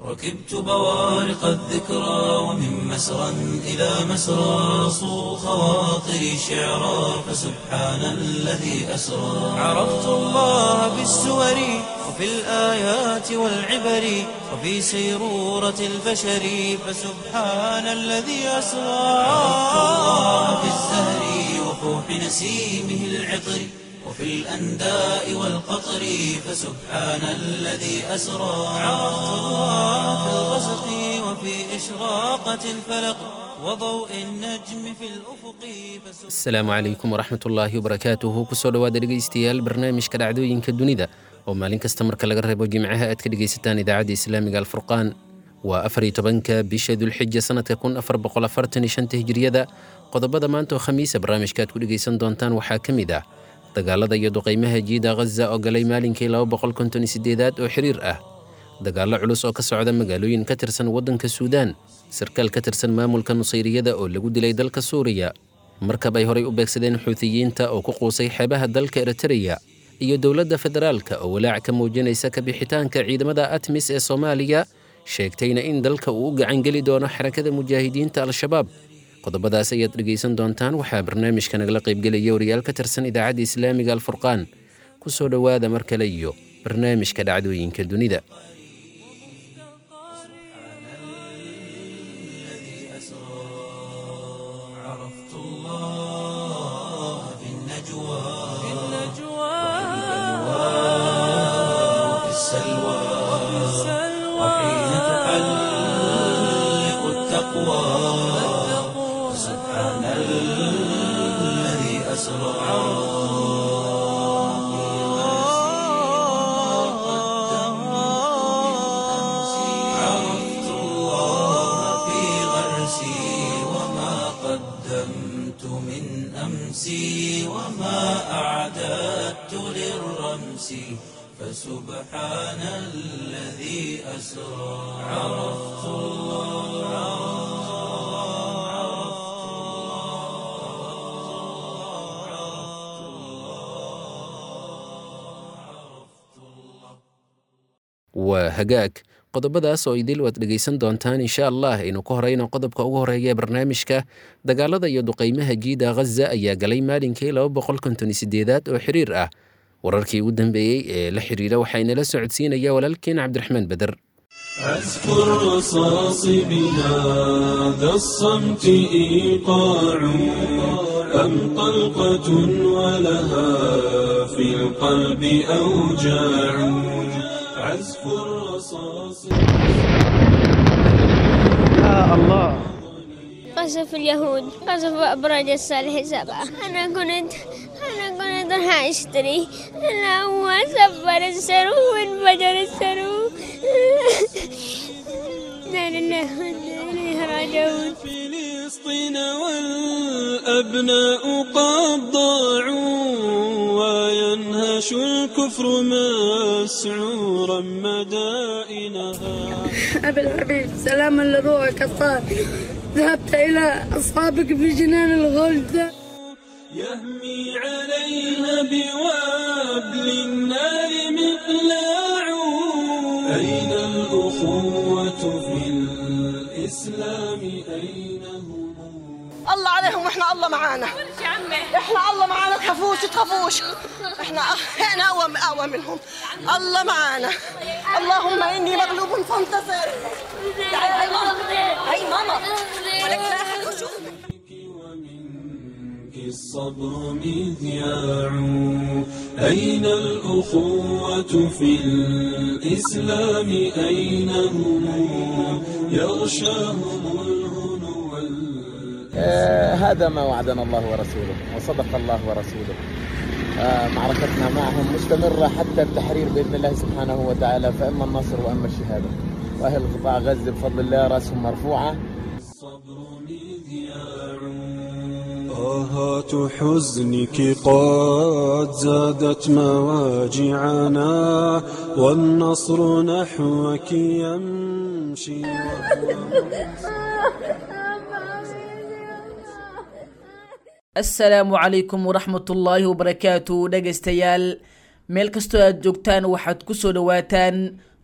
ركبت بوارق الذكرى ومن مسرى إلى مسرى صو خواطري شعرا فسبحان الذي أسرى عرفت الله بالسور وفي الآيات والعبر وفي سيرورة البشر فسبحان الذي أسرى عرفت الله بالزهر وفوح نسيمه العطر وفي الأنداء والقطر فسبحان الذي أسرى عرفت الله في الغسق وفي إشراقة الفلق وضوء النجم في الأفق فسبحان asalaamu calaykum waraxmat ullaahi wabarakaatuhu kusoo dhowaada dhegaystayaal barnaamijka dhacdooyinka dunida oo maalin kasta marka laga reebo jimcaha aad ka dhegaysataan idaacadda islaamiga alfurqaan waa afar iyo tobanka bisha dulxija sanadka kun afar boqol afartan iyo shanta hijriyada qodobada maanta oo khamiisa barnaamijka aad ku dhegaysan doontaan waxaa ka mid ah dagaalada iyo duqaymaha jiida ghaza oo galay maalinkii laba boqol konton iyo sideedaad oo xiriir ah dagaallo culus oo ka socda magaalooyin ka tirsan waddanka suudaan sarkaal ka tirsan maamulka nusayriyada oo lagu dilay dalka suuriya markab ay horay u beegsadeen xuutiyiinta oo ku quusay xeebaha dalka eritreya iyo dowladda federaalka oo walaac ka muujinaysa kabixitaanka ciidamada atmis ee soomaaliya sheegtayna in dalka uu u gacangeli doono xarakada mujaahidiinta al-shabaab qodobadaas ayaad dhegaysan doontaan waxaa barnaamijka nagala qaybgelaya wariyaal ka tirsan idaacadda islaamiga alfurqaan ku soo dhowaada mar kale iyo barnaamijka dhacdooyinka dunida عرفت الله في النجوى وفي السلوى وحين تحلق التقوى سبحان الذي أسرى عرفت الله في غرسي وما قدمت من أمسي وما أعددت للرمس فسبحان الذي أسرى عرفت waa hagaag qodobadaas oo idil waad dhegaysan doontaan insha allah aynu ka horeyno qodobka ugu horeeya ee barnaamijka dagaalada iyo duqaymaha jiida ghaza ayaa galay maalinkii laba boqol konton iyo sideedaad oo xiriir ah wararkii ugu dambeeyey ee la xiriira waxaa inala socodsiinaya walaalkeen cabdiraxmaan beder أذكر رصاص بهذا الصمت إيقاع أم طلقة ولها في القلب أوجاع عزف الرصاص قصف اليهود قصف أبراج الصالح سبعة أنا كنت أنا كنت راح أشتري أنا هو سفر السرو وانفجر السرو لا لله وإنا إليه راجعون فلسطين والأبناء قد ضاعوا وينهش الكفر مسعورا مدائنها أبي الحبيب سلاما لروحك الطاهر ذهبت إلى أصحابك في جنان الغلد يهمي عليها بوابل النار مقلاع أين الأخوة في الإسلام أين هم الله عليهم واحنا الله معانا احنا الله معانا تخافوش تخافوش احنا احنا اقوى اقوى منهم الله معانا اللهم اني مغلوب فانتصر تعالي هاي ماما هاي ماما ولك لا أحد يشوف. ومنك الصبر مذياع أين الأخوة في الإسلام أين هم يغشاهم الهنو وال- آه، هذا ما وعدنا الله ورسوله وصدق الله ورسوله آه، معركتنا معهم مستمرة حتى التحرير بإذن الله سبحانه وتعالى فإما النصر وإما الشهادة وأهل قطاع غزة بفضل الله رأسهم مرفوعة الصبر مذياع طاهات حزنك قد زادت مواجعنا والنصر نحوك يمشي asalaamu calaykum waraxmatullaahi wabarakaatu dhegaystayaal meel kastoo aad joogtaan waxaad ku soo dhowaataan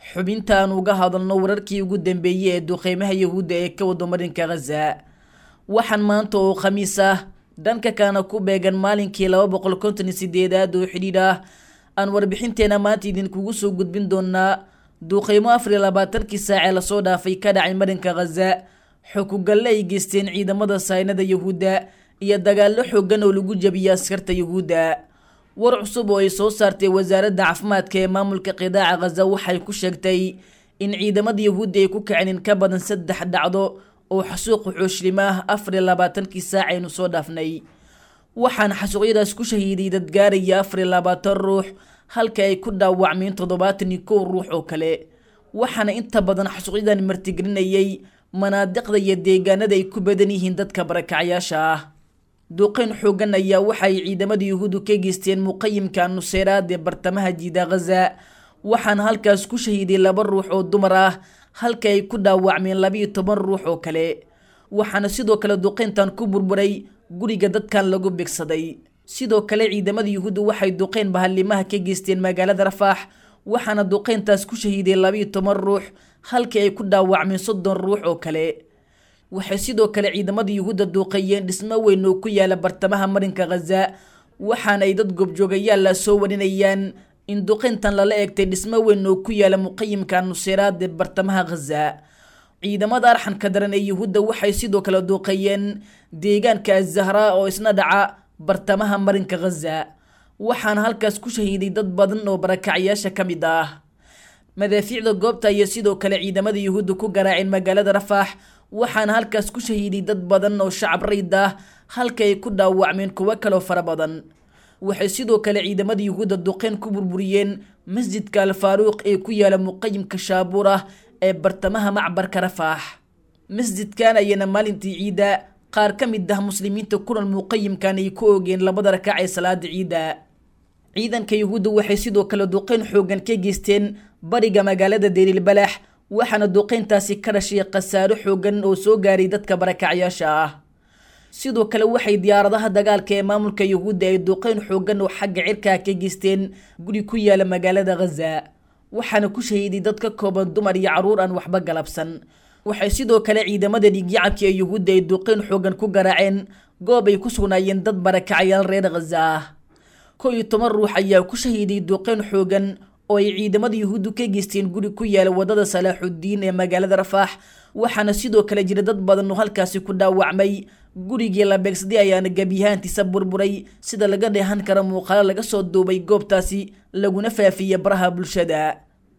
xubintaan uga hadalno wararkii ugu dambeeyey ee duqeymaha yahuudda ee ka wado marinka khaza waxaan maanta oo khamiis ah dhanka kaana ku beegan maalinkii laba boqol konton iyo sideedaad oo xidhiidh ah aan warbixinteena maanta idinkugu soo gudbin doonaa duuqeymo afar iyo labaatankii saacee lasoo dhaafay ka dhacay marinka khaza xukugalle ay geysteen ciidamada saynada yahuudda iyo dagaallo xoogan oo lagu jabiyay askarta yahuudda war cusub oo ay soo saartay wasaaradda caafimaadka ee maamulka qidaaca khaza waxay ku sheegtay in ciidamada yahuudda ay ku kaceen in ka badan saddex dhacdo oo xasuuq xooshilimo ah afar iyo labaatankii saac aynu soo dhaafnay waxaana xasuuqyadaas ku shahiiday dad gaaraya afar iyo labaatan ruux halka ay ku dhaawacmeen toddobaatan iyo kow ruux oo kale waxaana inta badan xasuuqyadan martigelinayay manaadiqda iyo deegaanada ay ku badan yihiin dadka barakacyaasha ah duqeyn xoogan ayaa waxaay ciidamada yuhuuddu ka geysteen muqayimka nuseyraad ee bartamaha jiida khaza waxaana halkaas ku shahiiday laba ruux oo dumar ah halka ay ku dhaawacmeen labiiyo toban ruux oo kale waxaana sidoo kale duqeyntan ku burburay guriga dadkan lagu bigsaday sidoo kale ciidamada yuhuuddu waxay duqeyn bahalimaha ka geysteen magaalada rafaax waxaana duqeyntaas ku shahiiday labiiyo toban ruux halka ay ku dhaawacmeen soddon ruux oo kale waxay sidoo kale ciidamada yuhuudda duuqeeyeen dhismo weyn oo ku yaala bartamaha marinka khaza waxaana ay dad goobjoogayaal la soo warinayaan in duqeyntan lala eegtay dhismo weyn oo ku yaala muqayimka nuseyraad ee bartamaha khaza ciidamada arxanka daran ee yuhuudda waxay sidoo kale duuqeeyeen deegaanka azahraa oo isna dhaca bartamaha marinka khaza waxaana halkaas ku shahiiday dad badan oo barakacyaasha ka mid ah madaafiicda goobta iyo sidoo kale ciidamada yuhuudda ku garaaceen magaalada rafaax waxaana halkaas ku shahiiday dad badan oo shacab rayd ah halka ay ku dhaawacmeen kuwo kaloo fara badan waxay sidoo kale ciidamada yuhuudda duqeyn ku burburiyeen masjidka alfaaruuq ee ku yaala muqayimka shaabuur ah ee bartamaha macbarka rafaax masjidkan ayana maalintii ciidda qaar ka mid ah muslimiinta kulan muqayimkan ay ku oogeen labada rakac ee salaada ciidda ciidanka yuhuudda waxay sidoo kale duqeyn xoogan ka geysteen bariga magaalada deelilbalax waxaana duqeyntaasi ka dhashay khasaaro xoogan oo soo gaaray dadka barakacyaasha ah sidoo kale waxay diyaaradaha dagaalka ee maamulka yuhuudda ay duqeyn xoogan oo xagga cirkaa ka geysteen guri ku yaala magaalada khaza waxaana ku shahiiday dad ka kooban dumar iyo carruur aan waxba galabsan waxay sidoo kale ciidamada dhiigyacabka ee yuhuudda ay duqeyn xoogan ku garaaceen goob ay ku sugnaayeen dad barakacyaal reer khaza ah kow iyo toban ruux ayaa ku shahiiday duqeyn xoogan oo ay ciidamada yuhuuddu ka geysteen guri ku yaala wadada salaaxuddiin ee magaalada rafaax waxaana sidoo kale jira dad badan oo halkaasi ku dhaawacmay gurigii la beegsaday ayaana gebyahaantiisa burburay sida laga dheehan kara muuqaalo laga soo duubay goobtaasi laguna faafiyey baraha bulshada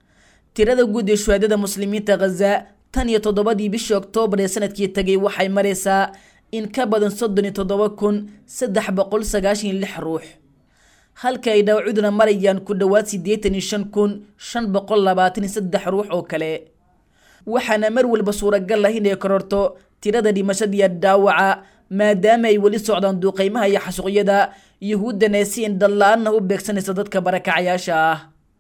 tirada guud ee shuhaadada muslimiinta khaza tan iyo toddobadii bishii oktoobar ee sanadkii tagay waxay maraysaa in ka badan soddon iyo toddoba kun saddex boqol sagaashan iyo lix ruux halka ay dhaawacuduna marayaan ku dhowaad siddeetan iyo shan kun shan boqol labaatan iyo saddex ruux oo kale waxaana mar walba suuragal ah inay kororto tirada dhimashadiiyo dhaawaca maadaama ay weli socdaan duuqeymaha iyo xasuuqyada yuhuuddana si indhala-aanna u beegsanaysa dadka barakacayaasha ah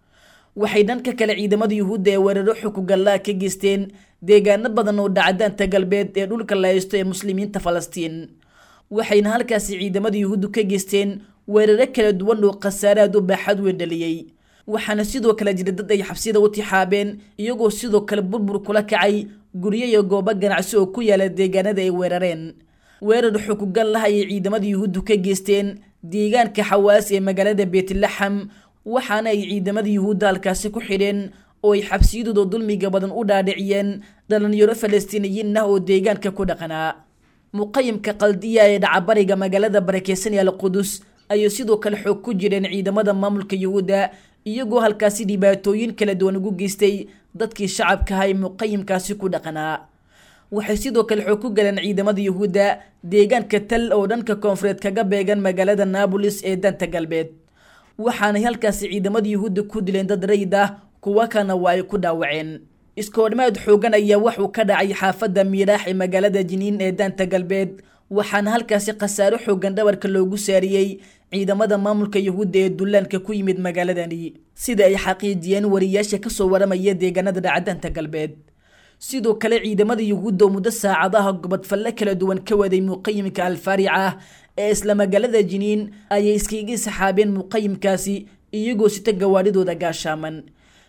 waxay dhanka kale ciidamada yuhuudda ee weeraro xukugallaa ka geysteen deegaano badan oo dhacdaanta galbeed ee dhulka la haysto ee muslimiinta falastiin waxayna halkaasi ciidamada yuhuuddu ka geysteen weeraro kala duwan oo khasaaraad u baaxad weyn dhaliyey waxaana sidoo kale jira dad ay xabsida u tixaabeen iyagoo sidoo kale burbur kula kacay guryo iyo goobo ganacsi oo ku yaala deegaanada ay weerareen weerar xukugan lah ayay ciidamada yuhuuddu ka geysteen deegaanka xawaas ee magaalada beetlaxam waxaana ay ciidamada yuhuudda halkaasi ku xidheen oo ay xabsiyadooda dulmiga badan u dhaadhiciyeen dhalinyaro falastiiniyiin ah oo deegaanka ku dhaqanaa muqayimka qaldiya ee dhacabariga magaalada barakeysan ee alqudus ayay sidoo kale xoog ku jireen ciidamada maamulka yuhuudda iyagoo halkaasi dhibaatooyin kala duwan ugu geystay dadkii shacabka aha ee muqayimkaasi ku dhaqanaa waxay sidoo kale xoog ku galeen ciidamada yuhuudda deegaanka tal oo dhanka koonfureed kaga beegan magaalada naabolis ee danta galbeed waxaanay halkaasi ciidamada yuhuudda ku dileen dad rayid ah kuwa kana waa ay ku dhaawaceen iskoodhmaad xoogan ayaa waxuu ka dhacay xaafadda miiraax ee magaalada jiniin ee daanta galbeed waxaana halkaasi khasaaro xoogan dhabarka loogu saariyey ciidamada maamulka yuhuudda ee dullaanka ku yimid magaaladani sida ay xaqiijiyeen wariyaasha kasoo waramaya deegaanada dhacdaanta galbeed sidoo kale ciidamada yuhuudda oo muddo saacadaha gobodfalle kala duwan ka waday muqayimka alfaarica ee isla magaalada jiniin ayay iskaga saxaabeen muqayimkaasi iyagoo sita gawaadhidooda gaashaaman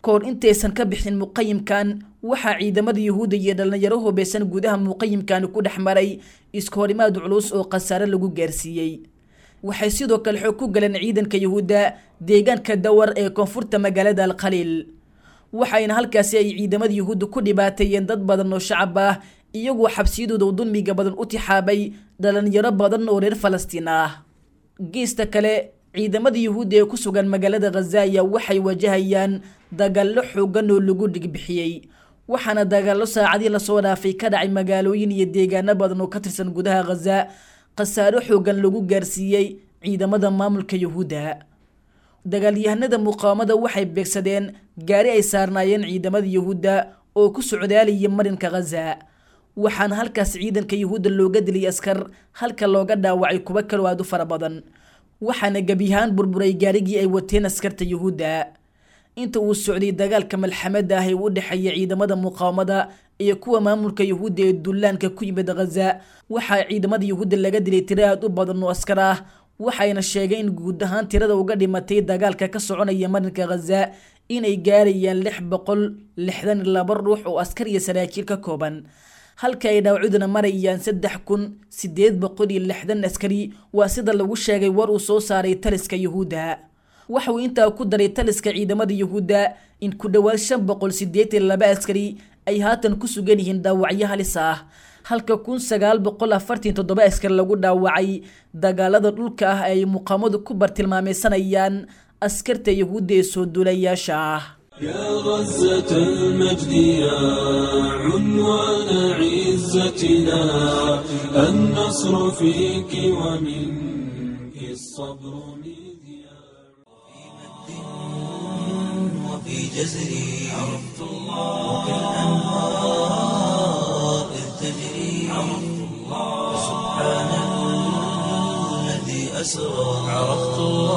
kahor intaysan ka bixin muqayimkan waxaa ciidamada yuhuudda iyo dhallinyaro hubeysan gudaha muqayimkani ku dhex maray iskahorimaad culus oo khasaare lagu gaarsiiyey waxay sidoo kale xoog ku galeen ciidanka yuhuudda deegaanka dawar ee koonfurta magaalada alkhaliil waxayna halkaasi ay ciidamada yuhuudda ku dhibaateeyeen dad badan oo shacab ah iyagoo xabsiyadooda dulmiga badan u tixaabay dhallinyaro badan oo reer falastiin ah geesta kale ciidamada yuhuudda ee ku sugan magaalada khazaya waxay wajahayaan dagaallo xoogan oo lagu dhigbixiyey waxaana dagaallo saacadii lasoo dhaafay ka dhacay magaalooyin iyo deegaano badan oo ka tirsan gudaha khaza khasaaro xoogan lagu gaarsiiyey ciidamada maamulka yuhuudda dagaalyahanada muqaawamada waxay beegsadeen gaari ay saarnaayeen ciidamada yuhuudda oo ku socdaalaya marinka khaza waxaana halkaas ciidanka yuhuudda looga dilay askar halka looga dhaawacay kuwo kaloo aad u fara badan waxaana gebiyahaan burburay gaarigii ay wateen askarta yuhuudda inta uu socday dagaalka malxamada ah ee u dhexeeya ciidamada muqaawamada iyo kuwa maamulka yuhuudda ee dullaanka ku yimid khaza waxaa ciidamada yuhuudda laga dilay tiro aad u badan oo askar ah waxayna sheegeen in guud ahaan tirada uga dhimatay dagaalka ka soconaya marinka khaza inay gaarayaan lix boqol lixdan iyo laba ruux oo askar iyo saraakiil ka kooban halka ay dhaawacuduna marayaan saddex kun sideed boqol iyo lixdan askari waa sida lagu sheegay war uu soo saaray taliska yuhuudda waxauu intaa ku daray taliska ciidamada yuhuudda in ku dhowaad shan boqol sideetan laba askari ay haatan ku sugan yihiin dhaawacyo halis ah halka kun sagaal boqol afartan toddoba askar lagu dhaawacay dagaalada dhulka ah ay muqaamadu ku bartilmaameysanayaan askarta yuhuudda ee soo duulayaasha ah يا غزة المجد يا عنوان عزتنا النصر فيك ومنك الصبر مذياع وفي جزري عرفت الله وكالأنهار إذ تجري عرفت الله سبحان الذي أسرى عرفت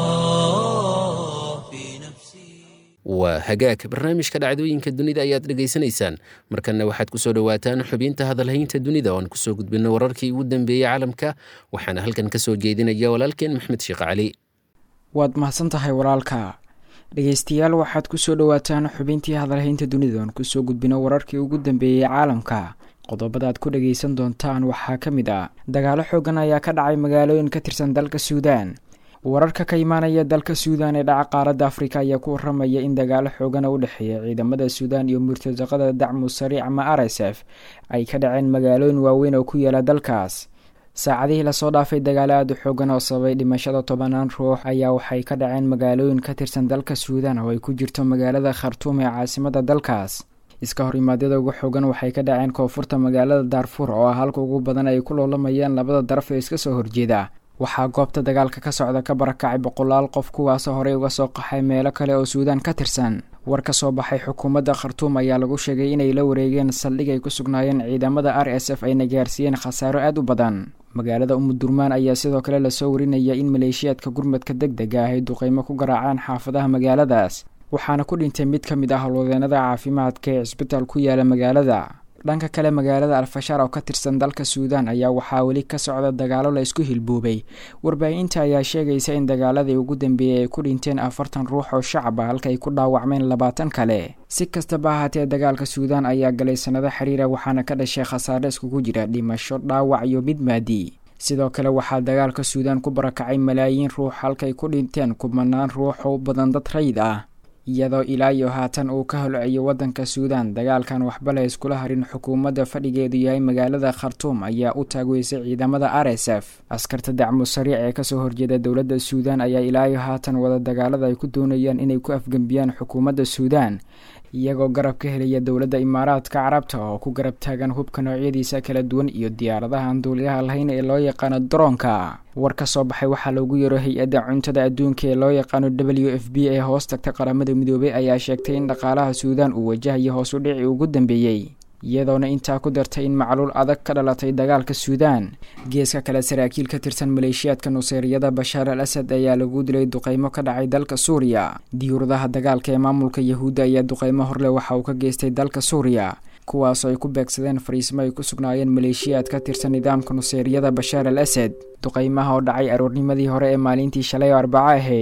الله في نفسي waa hagaag barnaamijka dhacdooyinka dunida ayaad dhegaysanaysaan markanna waxaad kusoo dhowaataan xubinta hadalhaynta dunida oan kusoo gudbino wararkii ugu dambeeyey caalamka waxaana halkan kasoo jeedinaya walaalkeen maxmed sheekh cali waad mahadsan tahay walaalka dhegeystayaal waxaad kusoo dhowaataan xubintii hadalhaynta dunida oan kusoo gudbino wararkii ugu dambeeyey caalamka qodobadaad ku dhageysan doontaan waxaa ka mid ah dagaalo xoogan ayaa ka dhacay magaalooyin ka tirsan dalka suudaan wararka ka imaanaya dalka suudan ee dhaca qaaradda afrika ayaa ku waramaya in dagaalo xoogana u dhexeeya ciidamada suudan iyo murtasaqada dacmu sariic ama r s f ay ka dhaceen magaalooyin waaweyn oo ku yaala dalkaas saacadihii lasoo dhaafay dagaalo aada u xoogan oo sababay dhimashada tobanaan ruux ayaa waxay ka dhaceen magaalooyin ka tirsan dalka suudan oo ay ku jirto magaalada khartuum ee caasimada dalkaas iska horimaadyada ugu xoogan waxay ka dhaceen koonfurta magaalada daarfuur oo ah halka ugu badan ay ku loolamayaan labada daraf ee iska soo horjeeda waxaa goobta dagaalka ka socda ka barakacay boqolaal qof kuwaasoo horey uga soo qaxay meelo kale oo suudaan ka tirsan war ka soo baxay xukuumadda khartuum ayaa lagu sheegay inay la wareegeen saldhig ay ku sugnaayeen ciidamada r s f ayna gaarsiiyeen khasaaro aada u badan magaalada umudurmaan ayaa sidoo kale lasoo warinaya in maleeshiyaadka gurmadka deg dega ah ay duqeymo ku garaacaan xaafadaha magaaladaas waxaana ku dhintay mid ka mid ah howlwadeenada caafimaadka ee cisbitaal ku yaala magaalada dhanka kale magaalada alfashaar oo ka tirsan dalka suudaan ayaa waxaa weli ka socda dagaalo la isku hilboobay warbaahinta ayaa sheegaysa in dagaaladii ugu dambeeyey ay ku dhinteen afartan ruux oo shacab ah halka ay ku dhaawacmeen labaatan kale si kastaba ahaatee dagaalka suudaan ayaa galay sannado xiriira waxaana ka dhashay khasaare iskugu jira dhimasho dhaawac iyo mid maadi sidoo kale waxaa dagaalka suudaan ku barakacay malaayiin ruux halkaay ku dhinteen kumanaan ruux oo badan dad rayid ah iyadoo ilaa iyo haatan uu ka holciyo waddanka suudaan dagaalkan waxba la iskula harin xukuumadda fadhigeedu yahay magaalada khartuum ayaa u taagweysay ciidamada r s f askarta dacmu sariic ee kasoo horjeeda dowladda suudaan ayaa ilaa iyo haatan wada dagaalada ay ku doonayaan inay ku afgembiyaan xukuumadda suudaan iyagoo garab ka helaya dowladda imaaraadka carabta oo ku garab taagan hubka noocyadiisa kala duwan iyo diyaaradaha aan duuliyaha lahayn ee loo yaqaano daroonka war ka soo baxay waxaa loogu yaro hay-adda cuntada adduunka ee loo yaqaano w f b ee hoos tagta qaramada midoobay ayaa sheegtay in dhaqaalaha suudaan uu wajahayo hoos u dhici ugu dambeeyey iyadoona intaa ku dartay in macluul adag ka dhalatay dagaalka suudaan geeska kale saraakiil ka tirsan maleeshiyaadka nuseeriyada bashaar al asad ayaa lagu dilay duqeymo ka dhacay dalka suuriya diyuuradaha dagaalka ee maamulka yahuudda ayaa duqeymo horleh waxa uu ka geystay dalka suuriya kuwaasoo ay ku beegsadeen fariismo ay ku sugnaayeen maleeshiyaad ka tirsan nidaamka nuseeriyada bashaar al asad duqeymaha oo dhacay aroornimadii hore ee maalintii shalay oo arbaco ahayd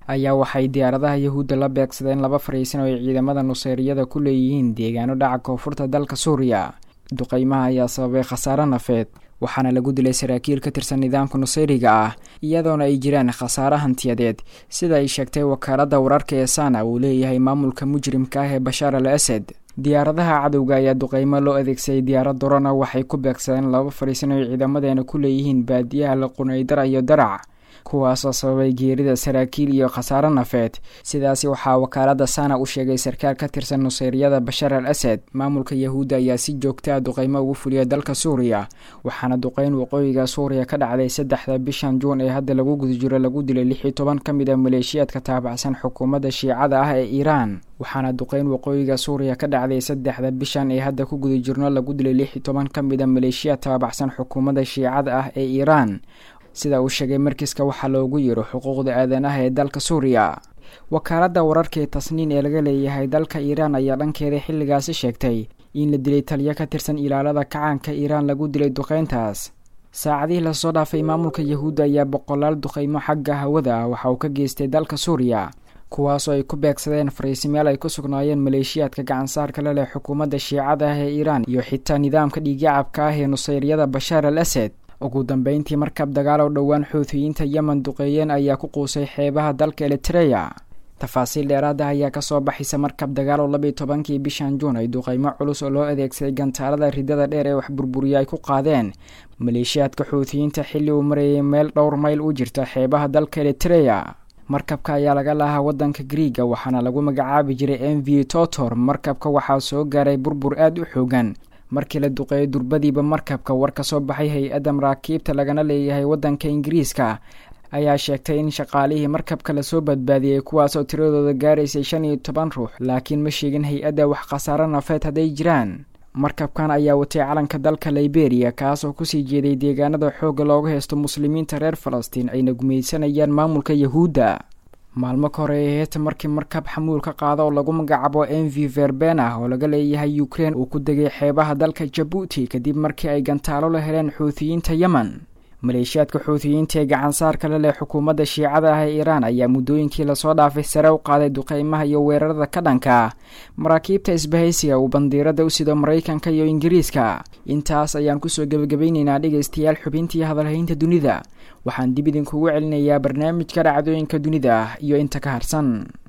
ayaa waxay diyaaradaha yahuudda la beegsadeen laba fariisin oo ay ciidamada nuseyriyada ku leeyihiin deegaano dhaca koonfurta dalka suuriya duqeymaha ayaa sababay khasaare nafeed waxaana lagu dilay saraakiil ka tirsan nidaamka nuseyriga ah iyadoona ay jiraan khasaare hantiyadeed sida ay sheegtay wakaaladda wararka ee sana uu leeyahay maamulka mujrimka ah ee bashaar al asad diyaaradaha cadowga ayaa duqeymo loo adeegsaday diyaarad dorona waxay ku beegsadeen laba fariisin oo ay ciidamadeena ku leeyihiin baadiyaha laqunaydara iyo darac kuwaasoo sababay geerida saraakiil iyo khasaare nafeed sidaasi waxaa wakaaladda sana u sheegay sarkaal ka tirsan nuseyriyada bashar al asad maamulka yahuudda ayaa si joogta a duqeymo ugu fuliya dalka suuriya waxaana duqeyn waqooyiga suuriya ka dhacday saddexda bishan juun ee hadda lagu guda jiro lagu dilay lix iyo toban ka mid a maleeshiyaadka taabacsan xukuumadda shiicada ah ee iiraan waxaana duqeyn waqooyiga suuriya ka dhacday saddexda bishan ee hadda ku guda jirno lagu dilay lix iyo toban ka mid a maleeshiyaad taabacsan xukuumadda shiicada ah ee iiraan sida uu sheegay markiiska waxaa loogu yiro xuquuqda aadanaha ee dalka suuriya wakaaladda wararka ee tasniin ee laga leeyahay dalka iiraan ayaa dhankeeda xilligaasi sheegtay in la dilay taliyo ka tirsan ilaalada kacaanka iiraan lagu dilay duqeyntaas saacadihii lasoo dhaafay maamulka yahuudda ayaa boqolaal duqeymo xagga hawada ah waxa uu ka geystay dalka suuriya kuwaasoo ay ku beegsadeen fariisimeel ay ku sugnaayeen maleeshiyaadka gacansaarka la leh xukuumadda shiicada ah ee iiraan iyo xitaa nidaamka dhiigyacabka ah ee nuseyryada bashaar al asad ugu dambeyntii markab dagaal oo dhowaan xuutiyiinta yemen duqeeyeen ayaa ku quusay xeebaha dalka elitereya tafaasiil dheeraada ayaa kasoo baxaysa markab dagaal oo labiiyo tobankii bishan juun ay duqeymo culus oo loo adeegsaday gantaalada ridada dheer ee wax burburiya ay ku qaadeen maleeshiyaadka xuutiyiinta xilli uu marayay meel dhowr mayl u jirta xeebaha dalka elitereya markabka ayaa laga lahaa waddanka griiga waxaana lagu magacaabi jiray m v totor markabka waxaa soo gaaray burbur aada u xoogan markii la duqeeyay durbadiiba markabka war ka soo baxay hay-adda maraakiibta lagana leeyahay waddanka ingiriiska ayaa sheegtay in shaqaalihii markabka lasoo badbaadiyey kuwaasoo tiradooda gaaraysay shan iyo toban ruux laakiin ma sheegin hay-adda wax khasaare nafeed hadday jiraan markabkan ayaa watay calanka dalka liberiya kaasoo kusii jeeday deegaanada xoogga looga haysto muslimiinta reer falastiin ayna gumaysanayaan maamulka yahuudda maalmo ka hore ee heeta markii markab xamuul ka qaada oo lagu magacaabo m v verben ah oo laga leeyahay ukrein uu ku degay xeebaha dalka jabuuti kadib markii ay gantaalo la heleen xuutiyiinta yemen maleeshiyaadka xuutiyiinta ee gacansaarka la leh xukuumadda shiicada ah ee iiraan ayaa muddooyinkii lasoo dhaafay sare u qaaday duqeymaha iyo weerarada ka dhanka ah maraakiibta isbahaysiga uu bandiirada u sido maraykanka iyo ingiriiska intaas ayaan kusoo gebagabaynaynaa dhegaystayaal xubintii hadalhaynta dunida waxaan dib idinkugu celinayaa barnaamijka dhacdooyinka dunida iyo inta ka harsan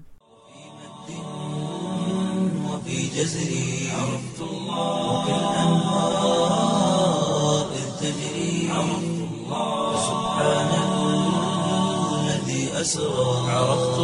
وفي جزري عرفت الله وكالأنهار إذ تجري عرفت الله سبحان الذي أسرى عرفت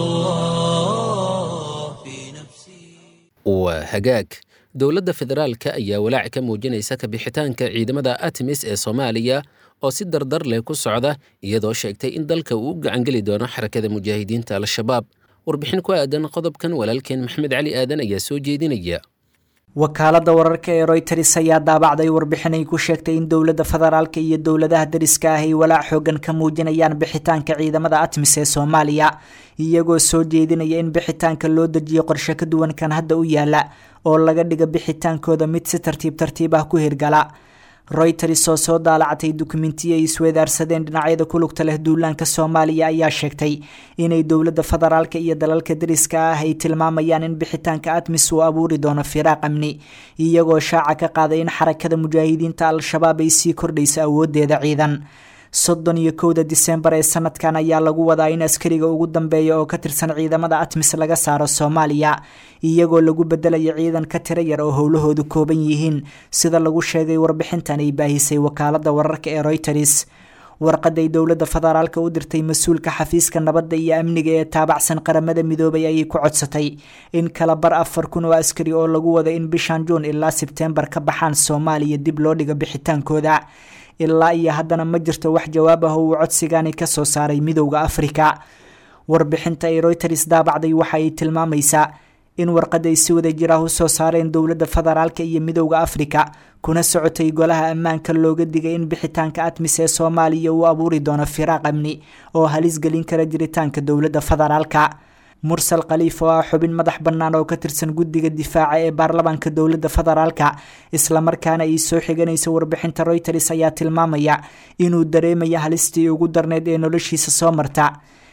الله في نفسي waa hagaag dowladda federaalka ayaa walaac ka muujinaysa kabixitaanka ciidamada artemis ee soomaaliya oo si dardar leh ku socda iyadoo sheegtay in dalka uu u gacangeli doono xarakada mujaahidiinta al-shabaab warbixin ku aadan qodobkan walaalkeen maxmed cali aadan ayaa soo jeedinaya wakaaladda wararka ee royters ayaa daabacday warbixin ay ku sheegtay in dowladda federaalka iyo dowladaha dariska ah ay walaac xoogan ka muujinayaan bixitaanka ciidamada atmis ee soomaaliya iyagoo soo jeedinaya in bixitaanka loo dejiyo qorshe ka duwan kan hadda u yaala oo laga dhiga bixitaankooda mid si tartiib tartiib ah ku hirgala royters oo soo daalacatay dukumentiyo ay isweedaarsadeen dhinacyada ku lugta leh duulaanka soomaaliya ayaa sheegtay inay dowladda federaalka iyo dalalka dariska ah ay tilmaamayaan in bixitaanka atmis uu abuuri doono firaaq amni iyagoo shaaca ka qaaday in xarakada mujaahidiinta al-shabaab ay sii kordhayso awoodeeda ciidan soddon iyo kowda disembar ee sanadkan ayaa lagu wadaa in askariga ugu dambeeya oo ka tirsan ciidamada atmis laga saaro soomaaliya iyagoo lagu bedelayo ciidan ka tiro yar oo howlahoodu kooban yihiin sida lagu sheegay warbixintan ay baahisay wakaalada wararka ee royters warqaday dowladda federaalka u dirtay mas-uulka xafiiska nabadda iyo amniga ee taabacsan qaramada midoobay ayay ku codsatay in kala bar afar kun oo askari oo lagu wado in bishan juun ilaa sebtembar ka baxaan soomaaliya dib loo dhigo bixitaankooda ilaa iyo haddana ma jirto wax jawaab ah oo uu codsigani ka soo saaray midowda afrika warbixinta ay royters daabacday waxa ay tilmaamaysaa in warqad ay si wada jir ah usoo saareen dowladda federaalka iyo midowda afrika kuna socotay golaha ammaanka looga digay in bixitaanka atmis ee soomaaliya uu abuuri doono firaaq amni oo halis gelin kara jiritaanka dowladda federaalka mursal khaliif oo ah xubin madax bannaan oo ka tirsan guddiga difaaca ee baarlamaanka dowladda federaalka islamarkaana ay soo xiganaysa warbixinta royters ayaa tilmaamaya inuu dareemaya halistii ugu darneyd ee noloshiisa soo marta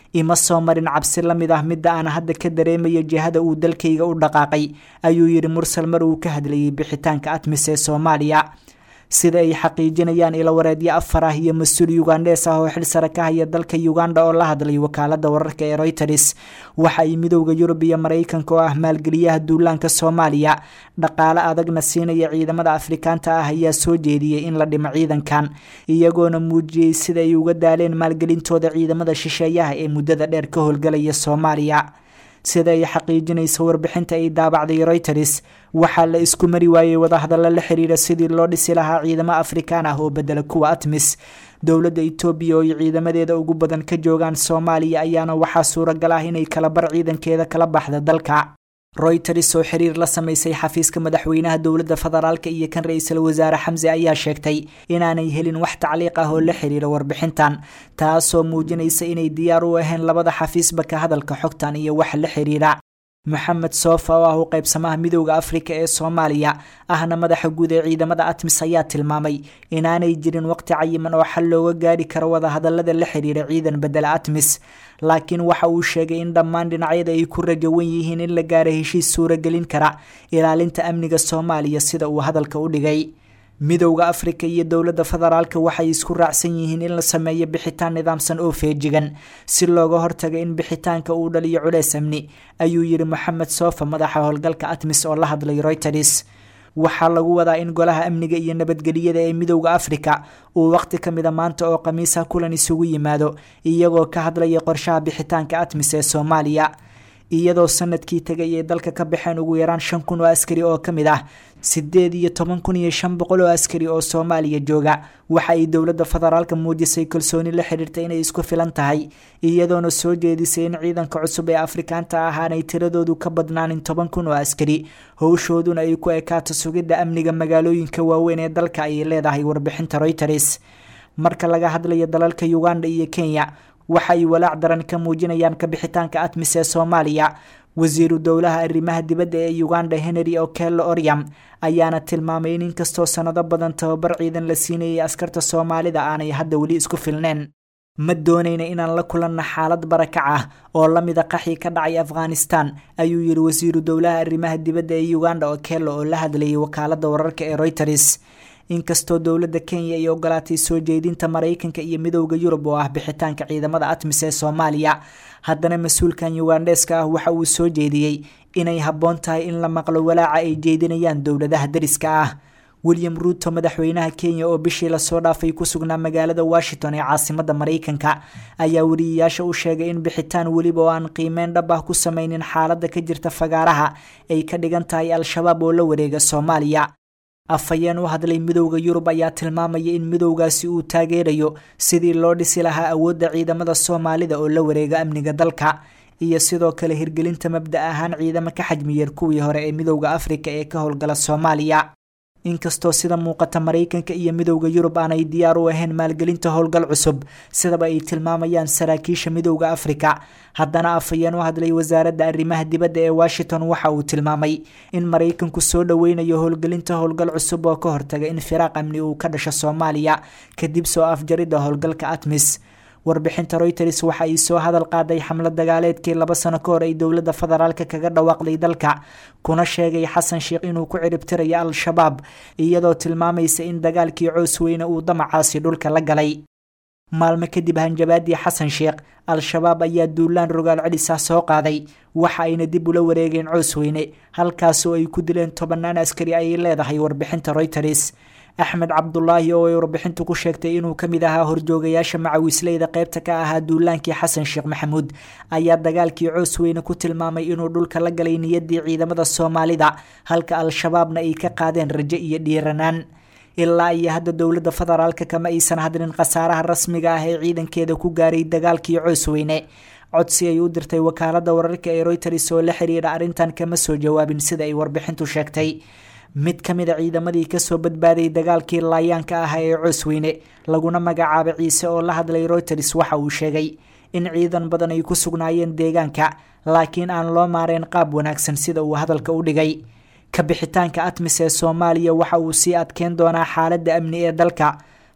ima soo marin cabsi la mid ah midda aan hadda ka dareemayo jihada uu dalkayga u dhaqaaqay ayuu yidhi mursal mar uu ka hadlayay bixitaanka atmis ee soomaaliya sida ay xaqiijinayaan ilawareedyo afar ah iyo mas-uul yugandes ah oo xil sare ka haya dalka uganda oo la hadlay wakaalada wararka ee reuters waxa ay midowda yurub iyo maraykanka oo ah maalgeliyaha duulaanka soomaaliya dhaqaale adagna siinaya ciidamada afrikaanta ah ayaa soo jeediyey in la dhimo ciidankan iyagoona muujiyey sida ay uga daaleen maalgelintooda ciidamada shisheeyaha ee muddada dheer ka howlgalaya soomaaliya sida ay xaqiijinayso warbixinta ay daabacday reuters waxaa la isku mari waayey wadahadallo la xiriira sidii loo dhisi lahaa ciidamo afrikaan ah oo bedela kuwa atmis dowladda etoobiya oo ay ciidamadeeda ugu badan ka joogaan soomaaliya ayaana waxaa suuragal ah inay kala bar ciidankeeda kala baxda dalka reuters oo xiriir la samaysay xafiiska madaxweynaha dowladda federaalka iyo kan ra-iisul wasaare xamse ayaa sheegtay inaanay helin wax tacliiq ah oo la xiriira warbixintan taasoo muujinaysa inay diyaar u ahayn labada xafiisba ka hadalka xogtan iyo wax la xiriira moxamed soofa oo ah u qaybsamaha midowda afrika ee soomaaliya ahna madaxa guud ee ciidamada atmis ayaa tilmaamay inaanay jirin waqti cayiman oo xal looga gaari karo wadahadalada la xiriira ciidan bedela atmis laakiin waxa uu sheegay in dhammaan dhinacyada ay ku rajawan yihiin in la gaaro heshiis suuragelin kara ilaalinta amniga soomaaliya sida uu hadalka u dhigay midowda afrika iyo dowladda federaalka waxay isku raacsan yihiin in la sameeyo bixitaan nidaamsan oo feejigan si looga hortaga in bixitaanka uu dhaliyo culeys amni ayuu yidhi moxamed soofa madaxa howlgalka atmis oo la hadlay reuters waxaa lagu wadaa in golaha amniga iyo nabadgeliyada ee midowda afrika uu waqti ka mida maanta oo khamiisa kulan isugu yimaado iyagoo ka hadlaya qorshaha bixitaanka atmis ee soomaaliya iyadoo sanadkii tegay ay dalka ka baxeen ugu yaraan shan kun oo askari oo ka mid ah sideed iyo toban kun iyo shan boqol oo askari oo soomaaliya jooga waxa ay dowladda federaalka muujisay kalsooni la xiriirta inay isku filan tahay iyadoona soo jeedisay in ciidanka cusub ee afrikaanta ahaanay tiradoodu ka badnaanin toban kun oo askari howshooduna ay ku ekaato sugidda amniga magaalooyinka waaweyn ee dalka ayay leedahay warbixinta reuters marka laga hadlayo dalalka uganda iyo kenya waxa ay walaac daran ka muujinayaan kabixitaanka atmis ee soomaaliya wasiiru dowlaha arrimaha dibadda ee uganda henry okello oryam ayaana tilmaamay in inkastoo sanado badan tababar ciidan la siinayay askarta soomaalida aanay hadda weli isku filneen ma doonayna inaan la kulanno xaalad barakac ah oo la mida qaxii ka dhacay afghanistan ayuu yidhi wasiiru dowlaha arrimaha dibadda ee uganda okello oo la hadlayay wakaalada wararka ee reuters inkastoo dowladda kenya ay ogolaatay soo jeedinta maraykanka iyo midowda yurub oo ah bixitaanka ciidamada atmis ee soomaaliya haddana mas-uulkan yugandeska ah waxa uu soo jeediyey inay habboon tahay in la maqlo walaaca ay jeedinayaan dowladaha dariska ah william ruuto madaxweynaha kenya oo bishii lasoo dhaafay ku sugnaa magaalada washington ee caasimada maraykanka ayaa weriyayaasha u sheegay in bixitaan weliba oo aan qiimeyn dhab ah ku sameynin xaaladda ka jirta fagaaraha ay ka dhigan tahay al-shabaab oo la wareega soomaaliya afhayeen u hadlay midowda yurub ayaa tilmaamaya in midowgaasi uu taageerayo sidii loo dhisi lahaa awoodda ciidamada soomaalida oo la wareega amniga dalka iyo sidoo kale hirgelinta mabda ahaan ciidamo ka xajmiyar kuwii hore ee midowda afrika ee ka howlgala soomaaliya inkastoo sida muuqata maraykanka iyo midowda yurub aanay diyaar u ahayn maalgelinta howlgal cusub sidaba ay tilmaamayaan saraakiisha midowda afrika haddana afhayeen u hadlay wasaaradda arrimaha dibadda ee washington waxa uu tilmaamay in maraykanku soo dhoweynayo howlgelinta howlgal cusub oo ka hortaga in firaaq amni uu ka dhasho soomaaliya kadib soo afjaridda howlgalka atmis warbixinta reuters waxa ay soo hadal qaaday xamlad dagaaleedkii laba sano ka hor ay dowladda federaalka kaga dhawaaqday dalka kuna sheegay xasan sheekh inuu ku ciribtirayo al-shabaab iyadoo tilmaamaysa in dagaalkii coos weyne uu damacaasi dhulka la galay maalmo kadib hanjabaadii xasan sheekh al-shabaab ayaa duulaan rogaal celis ah soo qaaday waxa ayna dib ula wareegeen coos weyne halkaasoo ay ku dileen tobanaan askari ayay leedahay warbixinta reuters axmed cabdulaahi oo ay warbixintu ku sheegtay inuu ka mid ahaa horjoogayaasha macawisleyda qaybta ka ahaa duulaankii xasan sheekh maxamuud ayaa dagaalkii coos weyne ku tilmaamay inuu dhulka la galay niyaddii ciidamada soomaalida halka al-shabaabna ay ka qaadeen rajo iyo dhiiranaan ilaa iyo hadda dowladda federaalka kama aysan hadlin khasaaraha rasmiga ah ee ciidankeeda ku gaaray dagaalkii coos weyne codsi ay u dirtay wakaalada wararka ee reuters oo la xiriira arrintan kama soo jawaabin sida ay warbixintu sheegtay mid ka mid a ciidamadii kasoo badbaaday dagaalkii laayaanka ah ee coosweyne laguna magacaabay ciise oo la hadlay reuters waxa uu sheegay in ciidan badan ay ku sugnaayeen deegaanka laakiin aan loo maareen qaab wanaagsan sida uu hadalka u dhigay kabixitaanka atmis ee soomaaliya waxa uu sii adkeyn doonaa xaaladda amni ee dalka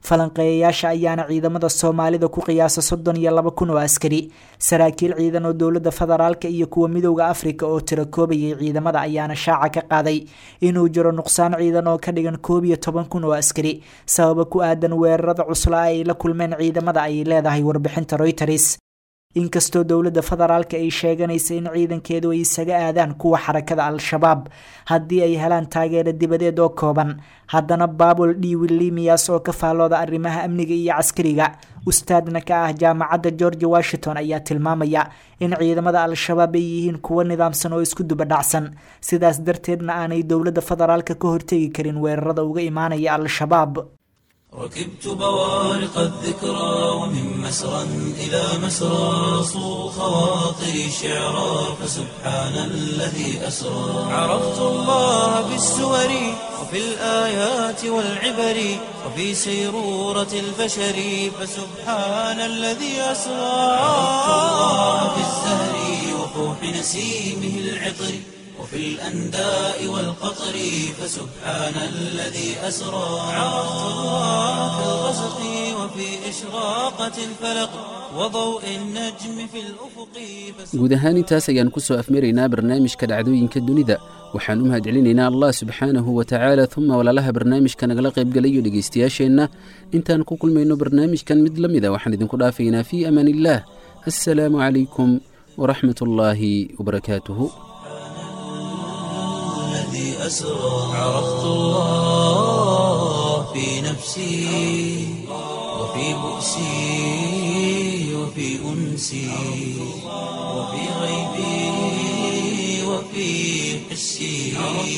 falanqeeyayaasha ayaana ciidamada soomaalida ku qiyaasa soddon iyo laba kun oo askari saraakiil ciidan oo dowladda federaalka iyo kuwa midowda afrika oo tira koobayay ciidamada ayaana shaaca ka qaaday inuu jiro nuqsaan ciidan oo ka dhigan koob iyo toban kun oo askari sababa ku aadan weerarada cuslaa ay la kulmeen ciidamada ayay leedahay warbixinta reuters inkastoo dowladda federaalka ay sheeganaysa in ciidankeedu ay isaga aadaan kuwa xarakada al-shabaab haddii ay helaan taageero dibadeed oo kooban haddana baabul dhiwilimias oo ka faallooda arrimaha amniga iyo caskariga ustaadna ka ah jaamacadda george washington ayaa tilmaamaya in ciidamada al-shabaab ay yihiin kuwo nidaamsan oo isku dubadhacsan sidaas darteedna aanay dowladda federaalka ka hortegi karin weerarada uga imaanaya al-shabaab ركبت بوارق الذكرى ومن مسرى إلى مسرى صو خواطري شعرا فسبحان الذي أسرى عرفت الله بالسور وفي الآيات والعبر وفي سيرورة البشر فسبحان الذي أسرى عرفت الله بالزهر وفوح نسيمه العطر وفي الأنداء والقطر فسبحان الذي أسرى عرفت الله في الغسق وفي إشراقة الفلق وضوء النجم في الأفق guud ahaan intaas ayaan ku soo afmaraynaa barnaamijka dhacdooyinka dunida waxaan u mahadcelinaynaa allah subxaanahu wa tacaala uma walaalaha barnaamijka nagala qaybgalayo dhegaystayaasheenna intaan ku kulmayno barnaamijkan mid la mida waxaan idinku dhaafaynaa fii amaan illaah assalaamu calaykum waraxmat ullaahi wabarakaatuhu الذي أسرى عرفت الله في نفسي وفي بؤسي وفي أنسي وفي غيبي وفي حسي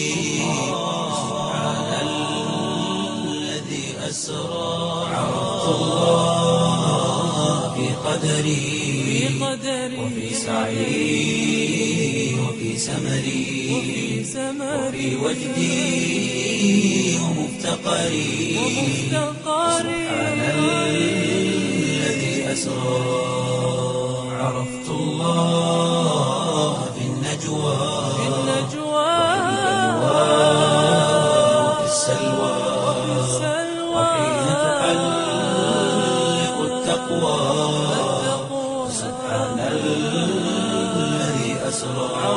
سبحان الذي أسرى عرفت الله في قدري وفي سعي وفي سمري وفي وجدي ومفتقري سبحان الذي أسرى عرفت الله في النجوى وفي السلوى وحين تحلق التقوى سبحان الذي أسرى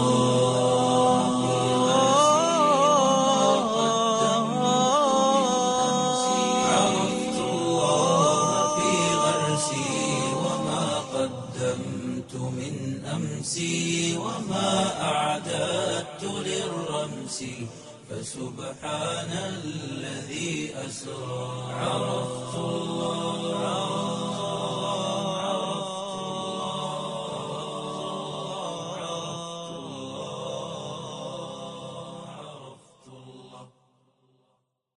عرفت الله في غرسي وما قدمت من أمسي وما أعددت للرمس فسبحان الذي أسرى عرفت الله